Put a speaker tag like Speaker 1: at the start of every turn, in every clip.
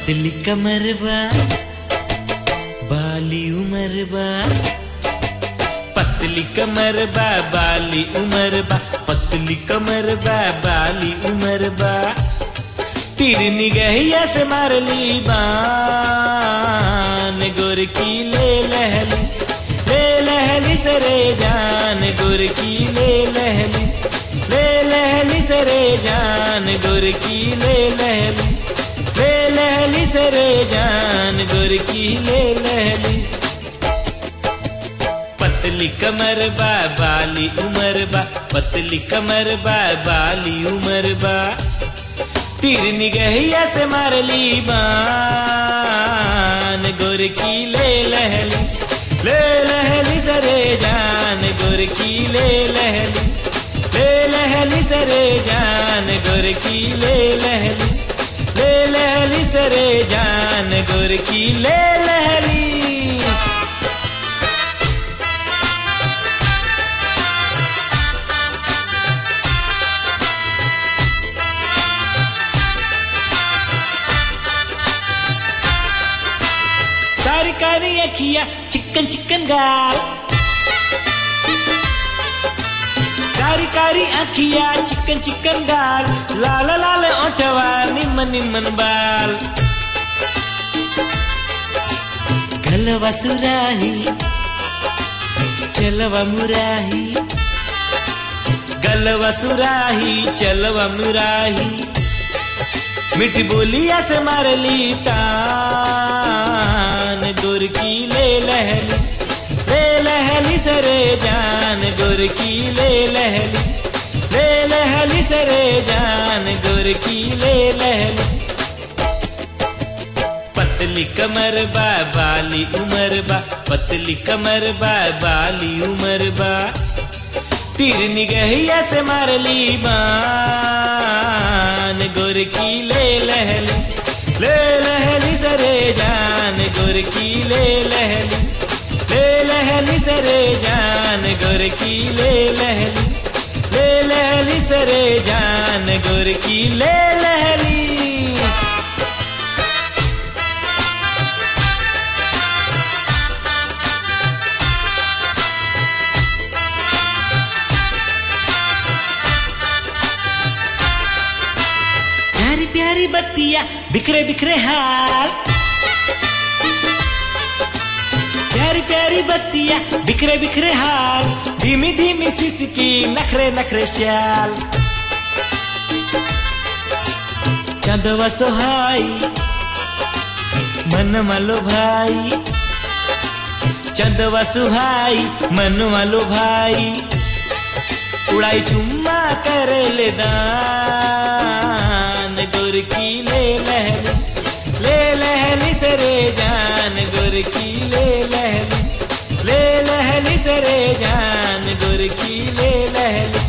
Speaker 1: पतली कमर बा बाली उमर बा पतली कमर बा बाली उमर बा पतली कमर बा बाली उमर बा तीर निगहिया से मारली बान गोर की ले लहली ले लहली सरे जान गोर की ले लहली ले लहली सरे जान गोर की ले लहली ले लहली सरे जान गोर की ले लहली पतली कमर बा बाली उमर बा पतली कमर बा बाली उमर बा तीर निगहिया से मारली बान गोर की ले लहली ले लहली सरे जान गोर की ले लहली ले लहली सरे जान गोर की ले लहली ले लहली सरे जान गोर की ले लहली कारी कारी अखिया चिकन चिकन गाल कारी कारी अखिया चिकन चिकन गाल लाल लाल ओठवा निमन निमन बाल गलवा सुराही चलवा मुराही गलवा सुराही चलवा मुराही मिठी बोलिया से मारली तान गुर की ले लहली ले लहली सरे जान गुर की ले लहली ले लहली सरे जान गुर की ले लहली पतली कमर बा बाली उमर बा पतली कमर बा बाली उमर बा तीर निगहिया से मारली बान गोर की ले लहली ले लहली सरे जान गोर की ले लहली ले लहली सरे जान गोर की ले लहली ले लहली सरे जान गोर की ले लहली प्यारी प्यारी बत्तियां बिखरे बिखरे हाल प्यारी प्यारी बत्तियां बिखरे बिखरे हाल धीमी धीमी सिसकी नखरे नखरे चाल चंदवा सोहाई मन मालो भाई चंदवा सुहाई मन मालो भाई उड़ाई चुम्मा कर ले दान गुर की ले लहली ले लहली सरे जान गुर की ले लहली ले लहली सरे जान गुर की ले लहली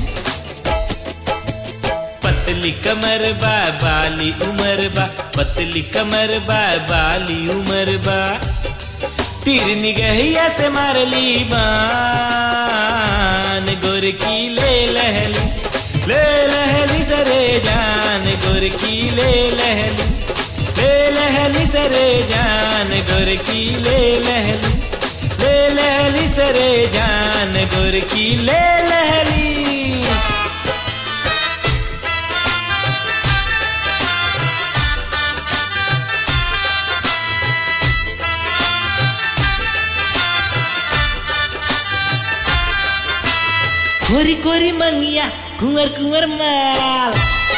Speaker 1: पतली कमर बा बाली उमर बा पतली कमर बा बाली उमर बा तीर निगहिया से मारली बान गोर की ले लहली ले लहली सरे जान गोर की ले लहली ले लहली सरे जान गोर की ले लहली ले लहली सरे जान गोर की ले लहली कोरी कोरी मंगिया कुंवर कुंवर माल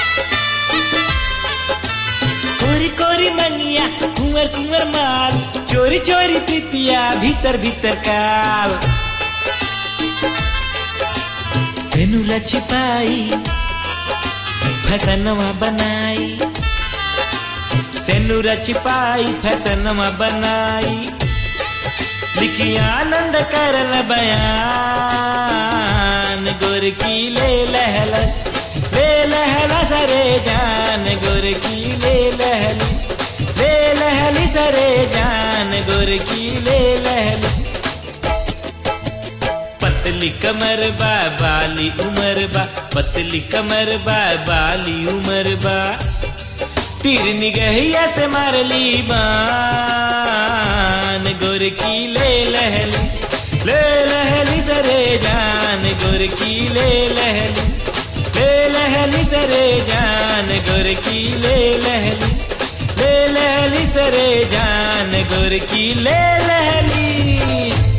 Speaker 1: कोरी कोरी मंगिया कुंवर कुंवर माल चोरी चोरी प्रीतिया भीतर भीतर काल सेनुला छिपाई फसनवा बनाई सेनुरा छिपाई फसनवा बनाई लिखी आनंद करल बयान गुर की ले लहलस ले लहला सरे जान गुर की ले लहली ले लहली सरे जान गुर की ले लहली पतली कमर बा बाली उमर बा पतली कमर बा बाली उमर बा तीर निगहिया से मारली बान गोर की ले लहली ले लहली सरे जान गोर की ले लहली ले लहली सरे जान गोर की ले लहली ले लहली सरे जान गोर की ले लहली